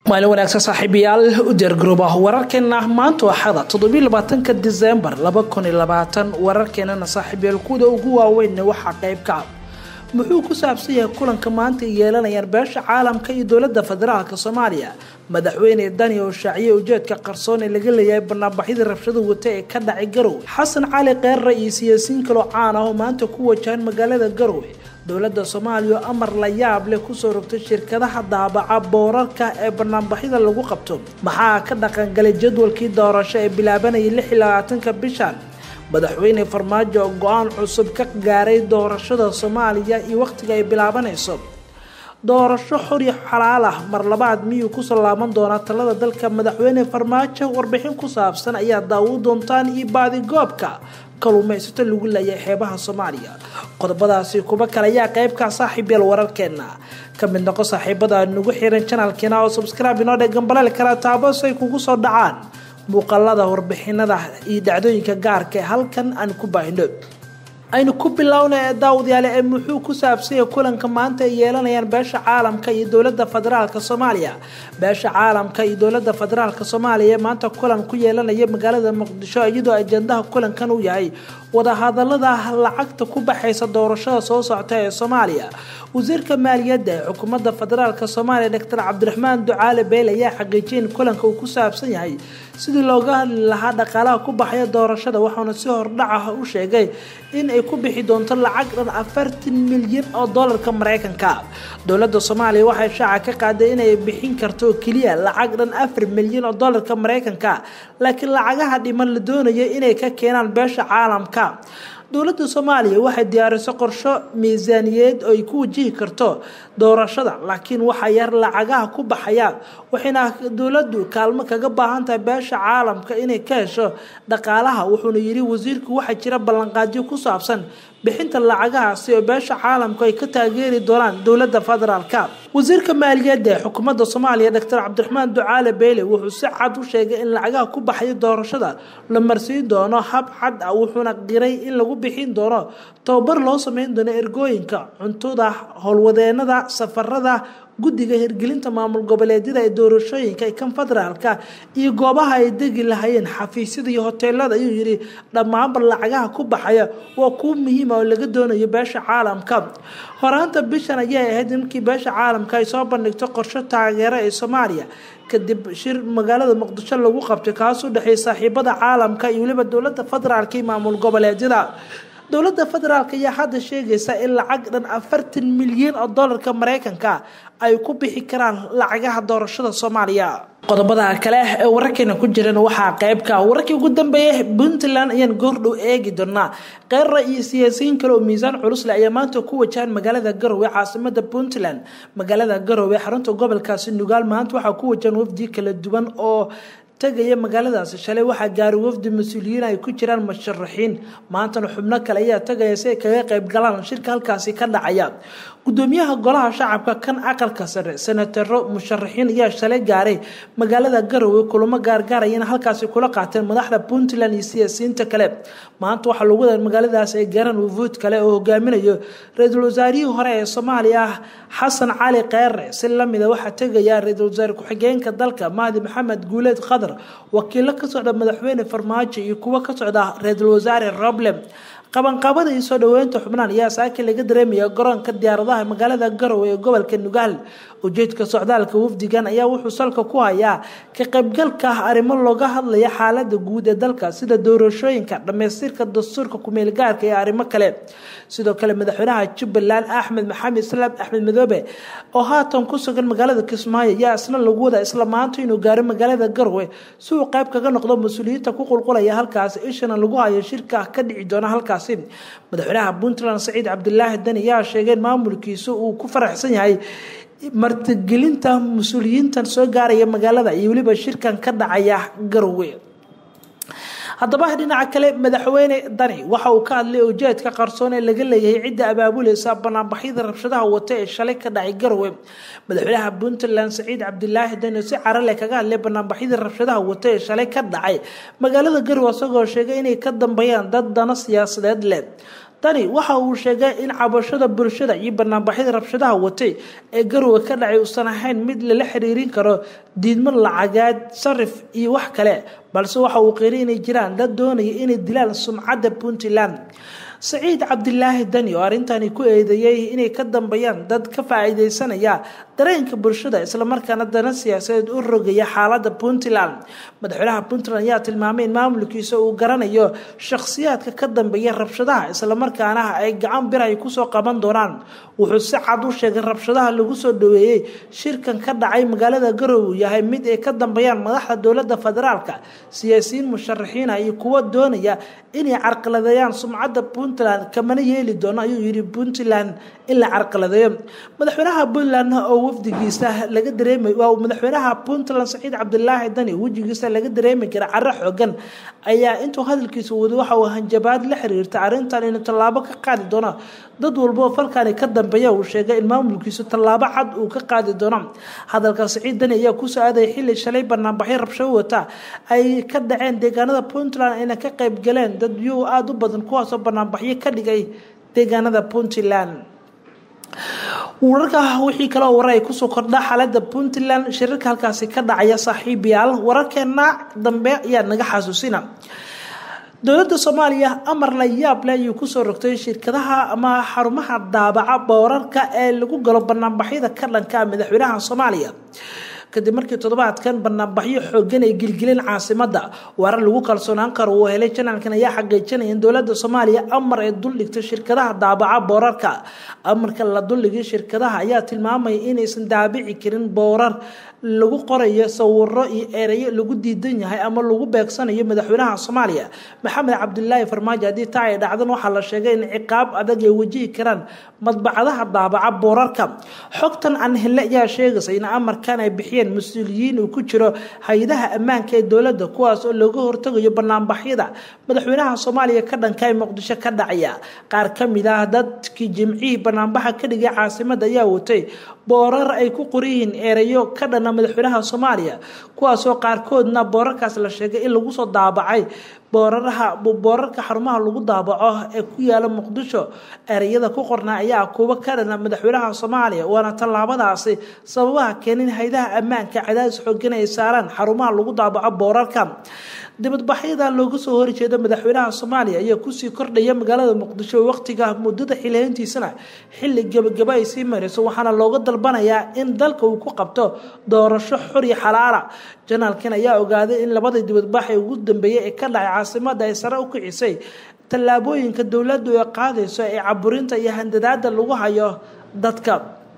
maalin wanaagsan saaxiibayaal u diyaargarooba wararkeena maanta axada toddobylabaatanka disembar laba kun iyo labaatan wararkeenana saaxiibayaal kuwada ugu waaweyn waxaa qayb ka muxuu ku saabsan yahay kulanka maanta ay yeelanayaan beesha caalamka iyo dowlada federaalk soomaaliya madaxweyne dani oo shaaciye ujeedka qarsoon ee laga leeyahay banaanbaxyadii rabshada wata ee ka dhacay garowe xasan cali keerre iyo siyaasiyiin kaloo caan ah oo maanta ku wajahan magaalada garowe dowladda soomaaliya oo amar la yaab leh kusoo rogtay shirkadaha daabaca boorarka ee banaanbaxyada lagu qabto maxaa ka dhaqangalay jadwalkii doorasho ee bilaabanayay lix iyo labaatanka bishan madaxweyne farmaajo oo go-aan cusub ka gaaray doorashada soomaaliya iyo wakhtiga ay bilaabanayso doorasho xor iyo xalaal ah mar labaad miyuu kusoo laaban doonaa talada dalka madaxweyne farmaajo warbixin ku saabsan ayaa daawo doontaan iyo baadigoobka kaluumaysato lagu leeyahay xeebaha soomaaliya qodobadaasi kuba kale ayaa qeybka saaxiibyal wararkeena ka mid noqo saaxiibada nagu xiran janalkeena oo subscribe inoo dhegan baleel kala taabo si ay kugu soo dhacaan muuqaalada warbixinada iyo dhacdooyinka gaarka ee halkan aan ku baahino aynu ku bilowna daawadayaale ee muxuu ku saabsanya kulanka maanta ay yeelanayaan beesha caalamka iyo dowlada federaalk soomaaliya beesha caalamka iyo dowlada federaalk soomaaliya maanta kulan ku yeelanaya magaalada muqdisho iyadoo ajandaha kulankan uu yahay wadahadalada lacagta ku baxaysa doorashada soo socta ee soomaaliya wasiirka maaliyadda ee xukuumadda federaalk soomaaliya doctor cabdiraxmaan ducaale beel ayaa xaqiijiyay in kulanka uu ku saabsan yahay sidii looga hadli lahaa dhaqaalaha ku baxaya doorashada waxauna si hordhac ah u sheegay in ay ku bixi doonto lacag dhan afartan milyan oo doolarka mareykanka dowladda soomaaliya waxay shaaca ka qaaday inay bixin karto oo keliya lacag dhan afar milyan oo doolarka mareykanka laakiin lacagaha dhiman la doonayo inay ka keenaan beesha caalamka dowladda soomaaliya waxay diyaariso qorsho miisaaniyeed oo ay ku wajihi karto doorashada laakiin waxaa yar lacagaha ku baxaya waxayna dowladdu kaalmo kaga baahan tahay beesha caalamka inay ka hesho dhaqaalaha wuxuuna yidhi wasiirku waxaa jira ballanqaadyo ku saabsan bixinta lacagahaasi oo beesha caalamku ay ka taageeri doonaan dowladda federaalka wasiirka maaliyadda ee xukuumadda soomaaliya doctor cabdiraxmaan ducaale beyle wuxuu si cad u sheegay in lacagaha ku baxaya doorashada la marsiin doono hab cad ah wuxuuna qiray in lagu bixin doono tababar loo sameyn doono ergooyinka cuntada howlwadeenada safarada guddiga hirgelinta maamul goboleedyada ee doorashooyinka ee kan federaalka iyo goobaha ay degi lahayeen xafiisyada iyo hoteelada ayuu yidhi dhammaanba lacagaha ku baxaya waa kuwa muhiima oo laga doonayo beesha caalamka horaanta bishan ayay ahayd markii beesha caalamka ay soo bandhigto qorsho taageero ee soomaaliya kadib shir magaalada muqdisho lagu qabtay kaas u dhexeeyay saaxiibada caalamka iyo weliba dowlada federaalka iyo maamul goboleedyada dowladda federaalk ayaa hadda sheegaysa in lacag dhan afartan milyan oo doolarka mareykanka ay ku bixi karaan lacagaha doorashada soomaaliya qodobada kale ee wararkeena ku jiran waxaa qeybka wararkii ugu dambeeyay puntland ayaan goordhow eegi doonaa keerra iyo siyaasiyiin kale oo miisaan culusle ayaa maanta ku wajahan magaalada garowe caasimada puntland magaalada garowe xarunta gobolkaasi nugaal maanta waxaa ku wajahan wafdi kala duwan oo tagaya magaaladaasi shalay waxaa gaaray wafdi mas-uuliyiin ay ku jiraan musharaxiin maantana xubno kale ayaa tagaya si ay kaga qayb galaan shirka halkaasi ka dhacaya gudoomiyaha golaha shacabka kan aqalka sare senataro musharaxiin ayaa shalay gaaray magaalada garowe kulamo gaargaarayana halkaasi kula qaateen madaxda puntland iyo siyaasiyiinta kale maanta waxaa lagu wadaa magaaladaas ay gaaraan wufuud kale oo hogaaminayo ra-iisul wasaarihii hore ee soomaaliya xasan cali keere si lamida waxaa tegaya ra-iisul wasaare ku-xigeenka dalka mahdi maxamed guuleed khadar wakiilo ka socda madaxweyne farmaajo iyo kuwo ka socda ra-iisul wasaare roble qabanqabada iyo soo dhaweynta xubnaan ayaa saaki laga dareemaya garoonka diyaaradaha magaalada garowe ee gobolka nugaal ujeedka socdaalka wafdigan ayaa wuxuu salka ku hayaa ka qaybgalka ah arrimo looga hadlaya xaalada guud ee dalka sida doorashooyinka dhammaystirka dastuurka kumeelgaarka iyo arrimo kale sidoo kale madaxweynaha jubbaland axmed maxamed islaam axmed madoobe oo haatan ku sugan magaalada kismaayo ayaa isna lagu wada isla maanta inuu gaaro magaalada garowe si uu qayb kaga noqdo mas-uuliyiinta ku qulqulaya halkaasi ishana lagu hayo shirka ka dhici doona halkaasi madaxweynaha puntland saciid cabdilaahi dani ayaa sheegay in maamulkiisu uu ku faraxsan yahay martigelinta mas-uuliyiintan soo gaaraya magaalada iyo weliba shirkan ka dhacaya garowe haddaba dhinaca kale madaxweyne dani waxa uu ka hadlay ujeedka qarsoon ee laga leeyahay cidda abaabuleysa banaanbaxyada rabshadaha wata ee shalay ka dhacay garowe madaxweynaha puntland saciid cabdilaahi dani si carale kaga hadlay banaanbaxyada rabshadaha wata ee shalay ka dhacay magaalada garowe isagoo sheegay inay ka dambeeyaan dad dana siyaasadeed leh dani waxa uu sheegay in cabashada bulshada iyo banaanbaxyada rabshadaha watay ee garowe ka dhacay uusan ahayn mid lala xiriirin karo diidmo lacageed sarif iyo wax kale balse waxa uu qeeri inay jiraan dad doonaya inay dilaan sumcadda puntland saciid cabdilaahi dani oo arrintani ku eedeeyey inay ka dambeeyaan dad ka faa-iideysanaya dareenka bulshada islamarkaana dana siyaasadeed u rogaya xaalada puntland madaxweynaha puntland ayaa tilmaamay in maamulkiisa uu garanayo shakhsiyaadka ka dambeeya rabshadaha islamarkaana ay gacan bir ay kusoo qaban doonaan wuxuu si cad u sheegay rabshadaha lagu soo dhaweeyey shirkan ka dhacay magaalada garowe yahay mid ay ka dambeeyaan madaxda dowlada federaalka siyaasiyiin musharaxiina iyo kuwa doonaya inay carqaladeeyaan sumcadda puntland kamana yeeli doono ayuu yidhi puntland in la carqaladeeyo madaxweynaha puntland oo wafdigiisa laga dareemay waa madaxweynaha puntland saciid cabdilaahi dani wejigiisa laga dareemi kara caro xoogan ayaa intuu hadalkiisa wada waxa uu hanjabaad la xiriirta arrintan inuu tallaabo ka qaadi doono dad walboo falkani ka dambeeya uu sheegay in maamulkiisu tallaabo cad uu ka qaadi doono hadalka saciid dani ayaa kusoo aadaya xilli shalay banaanbaxyo rabshado wata ay ka dhaceen deegaanada puntland ayna ka qayb galeen dad yuu aada u badan kuwaasoo banaanbaxyo ka dhigay deegaanada puntland wararka wixii kaleo warar ay kusoo kordha xaalada puntland shirarka halkaasi ka dhacaya saaxiibayaal wararkeena dambe ayaa naga xasuusina dowladda soomaaliya amar la yaab leh ayuu kusoo rogtay shirkadaha ama xarumaha daabaca boorarka ee lagu galo banaanbaxyada ka dhanka madaxweynaha soomaaliya kadib markii toddobaadkan banaanbaxyo xoogan ay gilgileen caasimada warar lagu kalsoonaan karo uu helay janaalkan ayaa xaqiijinaya in dowlada soomaaliya amar ay duldhigtay shirkadaha daabaca boorarka amarka la duldhigay shirkadaha ayaa tilmaamaya inaysan daabici karin boorar lagu qorayo sawiro iyo ereyo lagu diidan yahay ama lagu beegsanayo madaxweynaha soomaaliya maxamed cabdilaahi farmaajo haddii taa ay dhacdan waxaa la sheegay in ciqaab adag ay wajihi karaan madbacadaha daabaca boorarka xogtan aan hele ayaa sheegaysa in amarkan ay bixiyeen mas-uuliyiin uu ku jiro hay-adaha ammaanka ee dowladda kuwaas oo looga hortagayo banaanbaxyada madaxweynaha soomaaliya ka dhanka ee muqdisho ka dhacaya qaar ka mid ah dadkii jimcihii banaanbaxa ka dhigay caasimada ayaa watay boorar ay ku qorayihiin ereyo ka dhana madaxweynaha soomaaliya kuwaasoo qaarkoodna boorarkaas la sheegay in lagu soo daabacay booraraha boorarka xarumaha lagu daabaco ee ku yaala muqdisho ereyada ku qornaa ayaa kuwa ka dhana madaxweynaha soomaaliya waana tallaabadaasi sababaha keenin haydaha ammaanka cadaadis xoogan ay saaraan xarumaha lagu daabaco boorarka dibadbaxyada looga soo horjeeda madaxweynaha soomaaliya ayaa kusii kordhaya magaalada muqdisho waqtiga muddada xileyntiisana xilli gebagaba ay sii marayso waxaana looga dalbanayaa in dalka uu ku qabto doorasho xuri xalaala janaalkan ayaa ogaaday in labadii dibadbax ee ugu dambeeyay ee ka dhacay caasimada ay sare u kicisay tallaabooyinka dowladdu ay qaadayso ee caburinta iyo handadaada lagu hayo dadka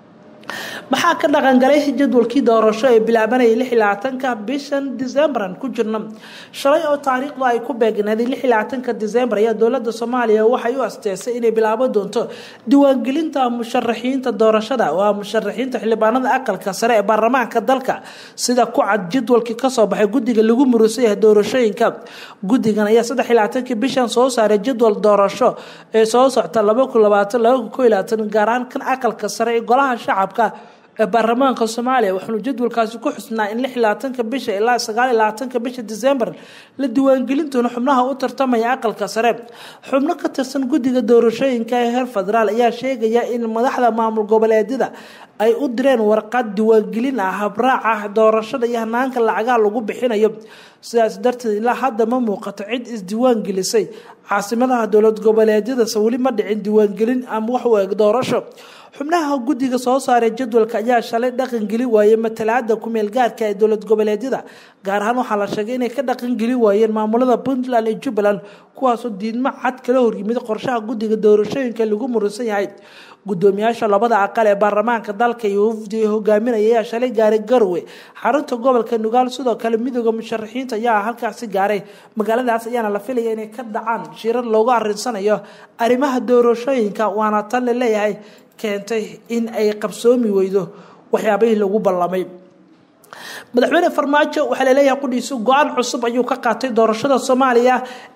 maxaa ka dhaqangalay jadwalkii doorasho ee bilaabanayay lix iyo labaatanka bishan decemberan ku jirna shalay oo taariikhdu ay ku beegnaaday lix iyo labaatanka december ayaa dowladda soomaaliya waxay u asteesay inay bilaabo doonto diiwaangelinta musharaxiinta doorashada waa musharaxiinta xildhibaanada aqalka sare ee baarlamaanka dalka sida ku cad jadwalkii kasoo baxay guddiga lagu murusan yahay doorashooyinka guddigan ayaa saddex iyo labaatanki bishan soo saaray jadwal doorasho ee soo socta laba kun labaatan laba kun ko iyo labaatan gaar ahaan kan aqalka sare ee golaha shacabka ee baarlamaanka soomaaliya waxaanu jadwalkaasi ku xusnaa in lix iyo labaatanka bisha ilaa sagaal iyo labaatanka bisha december la diiwaangelin doono xubnaha u tartamaya aqalka sare xubno ka tirsan guddiga doorashooyinka ee heer federaal ayaa sheegaya in madaxda maamul goboleedyada ay u direen warqad diiwaangelin ah habraaca doorashada iyo hanaanka lacagaha lagu bixinayo sidaas darteed ilaa hadda ma muuqato cid isdiiwaan gelisay caasimadaha dowlad goboleedyadase weli ma dhicin diiwaangelin ama wax u eg doorasho xubnaha guddiga soo saaray jadwalka ayaa shalay dhaqangeli waayey matalaada kumeel gaarka ee dowlad goboleedyada gaar ahaan waxaa la sheegay inay ka dhaqangeli waayeen maamulada puntland iyo jubbaland kuwaasoo diidmo cad kala horyimid qorshaha guddiga doorashooyinka lagu muransan yahay gudoomiyaasha labada aqal ee baarlamaanka dalka iyo wafdi hogaaminaya ayaa shalay gaaray garowe xarunta gobolka nugaal sidoo kale midooda musharaxiinta ayaa halkaasi gaaray magaaladaas ayaana la filaya inay ka dhacaan shirar loogu arinsanayo arrimaha doorashooyinka waana tan la leeyahay keentay in ay qabsoomi weydo waxyaabihii lagu ballamay madaxweyne farmaajo waxaa laleeyahay qudhiisu go-aan cusub ayuu ka qaatay doorashada soomaaliya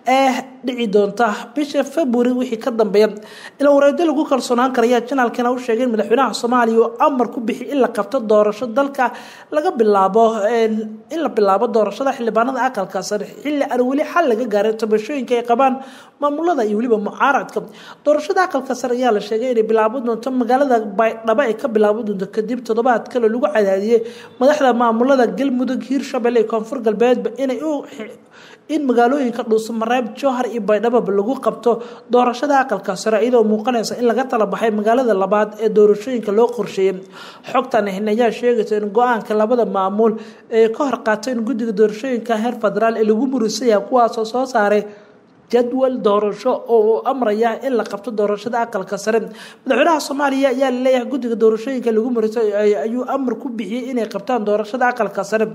ee dhici doonta bisha february wixii ka dambeeya ila wareedo lagu kalsoonaan karaya janaalkana u sheegay in madaxweynaha soomaaliya uu amar ku bixi in la qabto doorasho dalka laga bilaabo in la bilaabo doorashada xildhibaanada aqalka sare xilli aan weli xal laga gaaray tabashooyinka ay qabaan maamulada iyo weliba mucaaradka doorashada aqalka sare ayaa la sheegay inay bilaabo doonto magaalada baydhabo ay ka bilaabo doonto kadib toddobaad kale lagu cadaadiyey madaxda maamulada galmudug hiirshabelle iyo koonfur galbeedba inay u in magaalooyinka dhuusamareeb jowhar iyo baydhababa lagu qabto doorashada aqalka sare iyadoo muuqanaysa in laga tala baxay magaalada labaad ee doorashooyinka loo qorsheeyey xogtan hin ayaa sheegaysa in go-aanka labada maamul ee ka hor qaateen guddiga doorashooyinka heer federaal ee lagu murisaya kuwaasoo soo saaray jadwal doorasho oo uu amraya in la qabto doorashada aqalka sare madaxweynaha soomaaliya ayaa laleeyahay guddiga doorashooyinka lagu marisay ayuu amar ku bixiyey inay qabtaan doorashada aqalka sare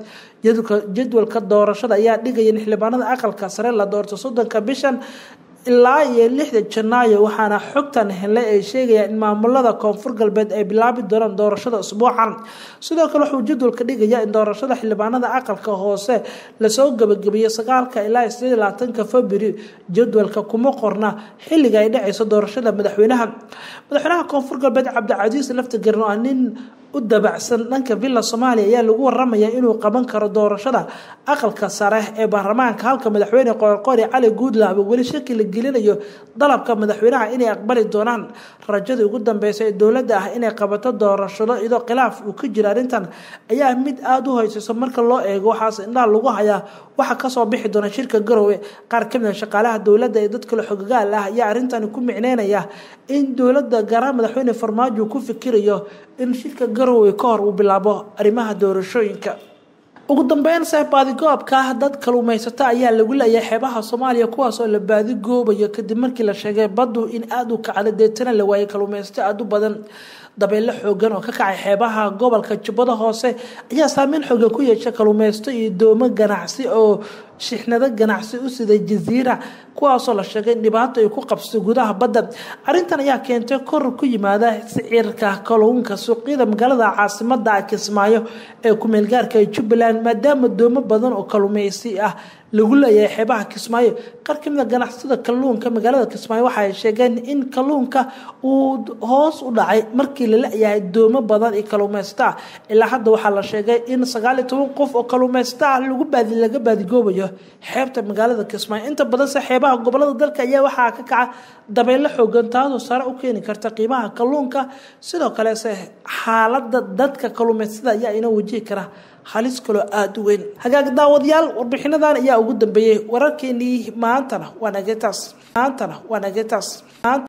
jadwalka doorashada ayaa dhigaya in xildhibaanada aqalka sare la doorto soddonka bishan ilaa iyo lixda janaayo waxaana xogtan helay ay sheegayaan in maamulada koonfur galbeed ay bilaabi doonaan doorashada usbuucan sidoo kale wuxuu jadwalka dhigaya in doorashada xildhibaanada aqalka hoose lasoo gabagabeeyo sagaalka ilaa sideed labaatanka february jadwalka kuma qorna xilliga ay dhacayso doorashada madaxweynaha madaxweynaha koonfur galbeed cabdicasiis laftigaran oo nin u dabacsan dhanka villa soomaaliya ayaa lagu waramaya inuu qaban karo doorashada aqalka sare ee baarlamaanka halka madaxweyne qoorqoori cali guudlaaba weli shaki la gelinayo dalabka madaxweynaha inay aqbali doonaan rajadii ugu dambeysa ee dowladda ah inay qabato doorashado iyadoo khilaaf uu ka jira arrintan ayaa mid aada u hoyseyso marka loo eego waxaas indhaha lagu hayaa waxa kasoo bixi doona shirka garowe qaar kamid a shaqaalaha dowladda ee dadkale xogagaal ah ayaa arrintani ku micneynaya in dowladda garaa madaxweyne farmaajo ku fikirayo in shirka garowe ka hor uu bilaabo arrimaha doorashooyinka ugu dambeyn se baadigoobka dad kaluumaysato ayaa lagu leeyahay xeebaha soomaaliya kuwaas oo la baadigoobayo kadib markii la sheegay baddu in aada u kacda deetana la waayay kaluumaysato aada u badan dabeyle xoogan oo ka kacay xeebaha gobolka jubbada hoose ayaa saameyn xoogan ku yeesha kaluumaysato iyo doomo ganacsi oo shixnado ganacsi u siday jaziira kuwaasoo la sheegay in dhibaato ay ku qabso gudaha badda arrintan ayaa keentay kor ku yimaada sicirka kalluunka suuqyada magaalada caasimada kismaayo ee kumeelgaarka ee jubbaland maadaama doomo badan oo kalluumeysi ah lagu leeyahay xeebaha kismaayo qaar kamid a ganacsada kalluunka magaalada kismaayo waxa ay sheegeen in kalluunka uu hoos u dhacay markii la leeyahay doomo badan iyo kalluumeysta ah ilaa hadda waxaa la sheegay in sagaal iyo toban qof oo kalluumeysta ah lagu baadi laga baadigoobayo xeebta magaalada kismaayo inta badanse xeebaha gobolada dalka ayaa waxaa ka kaca dabeyle xoogan taasoo sare u keeni karta qiimaha kalluunka sidoo kalese xaalada dadka kalluumeystada ayaa ina wajihi kara halis kaloo aada u weyn hagaag daawadayaal warbixinadan ayaa ugu dambeeyey wararkeenii maantana waa nagetaas maantana waa nagetaas